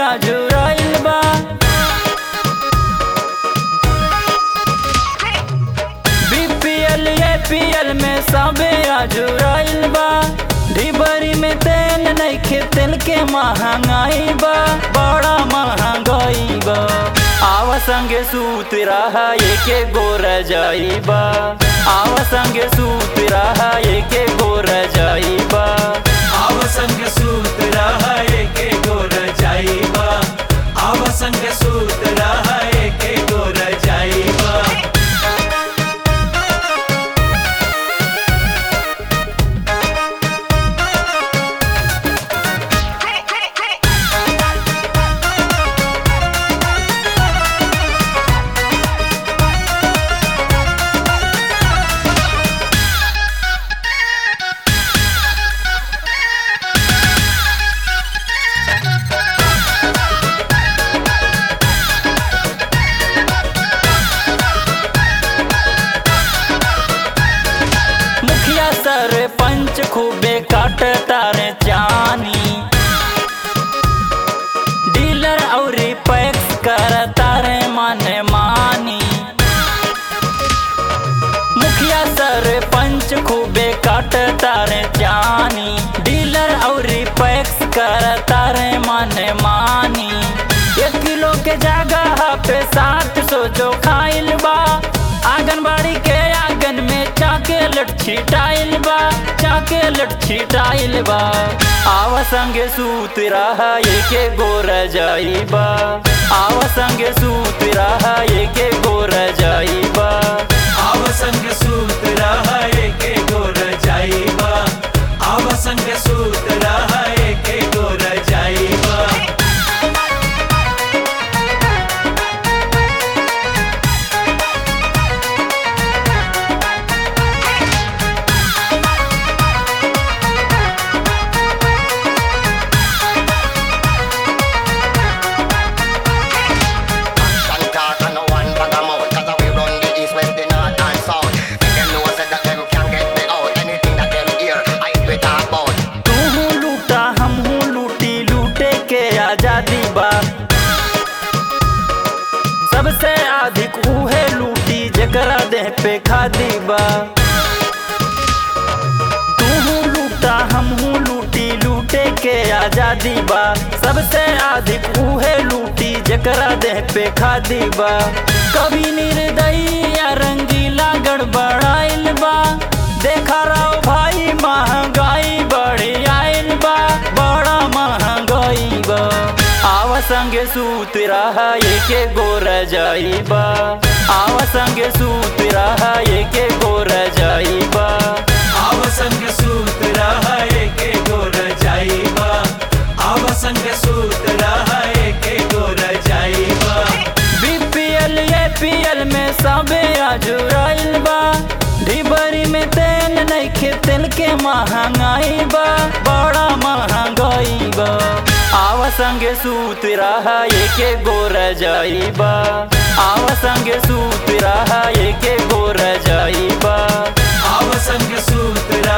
अजुराइल बा BPL APL में सबे अजुराइल बा ढिबरी में तेल नइखे तेल के महंगाई बा बड़ा महंगाई बा आवा संगे सूत रहा एके गोर जाइबा आवा संगे सूत रहा एके गोर जाइबा आव संग सूत रहा एके गोर जाइबा आव संग सूत रहा एके गोर जाइबा मुखिया सर पंच खूबे काट तारे चानी डीलर और पैक्स कर तारे माने मानी मुखिया सर पंच खूबे काट तारे चानी डीलर और पैक्स कर तारे माने मानी एक किलो के जगह पे सात सौ जो खाइल बा आंगनबाड़ी के आंगन में चाकेलेट छिटाइल बा चाकेलेट छिटाइल बा आवा संगे सूत रहा एके गोर जाइबा आवा संगे सूत रहा एके गोर जाइबा आव संग सूत रहा एके गोर जाइबा आव संग सूत रहा एके गोर जाइबा Action talk and no one bag a mouth Cause we run the east, west, the north and south Make them know say that them can't get me out Anything that them hear, I we talk about तू लूटा हम लूटी लूटे के आजादी बा सबसे अधिक उहे लूटी जकरा देह पे खादी बा तू लूटा हम लूटी लूटे के आजादी बा सबसे अधिक उहे लूटी जकरा देह पे खादी बा कभी निर्दयी या रंगीला गड़बड़ाइल बा देखा रहो भाई महंगाई बढ़ी आइल बा बड़ा महंगाई बा आवा संगे सूत रहा एके गोर जाइबा आवा संगे सूत रहा एके गोर जाइबा आव संग सूत रहा एके गोर जाइबा आव संग सूत रहा एके गोर जाइबा बीपीएल एपीएल में सबे अजुराइल बा ढिबरी में तेल नइखे तेल के महंगाई बा बड़ा महंगाई बा आवा संगे सूत रहा एके गोर जाइबा आवा संगे सूत रहा एके गोर जाइबा आव संग सूत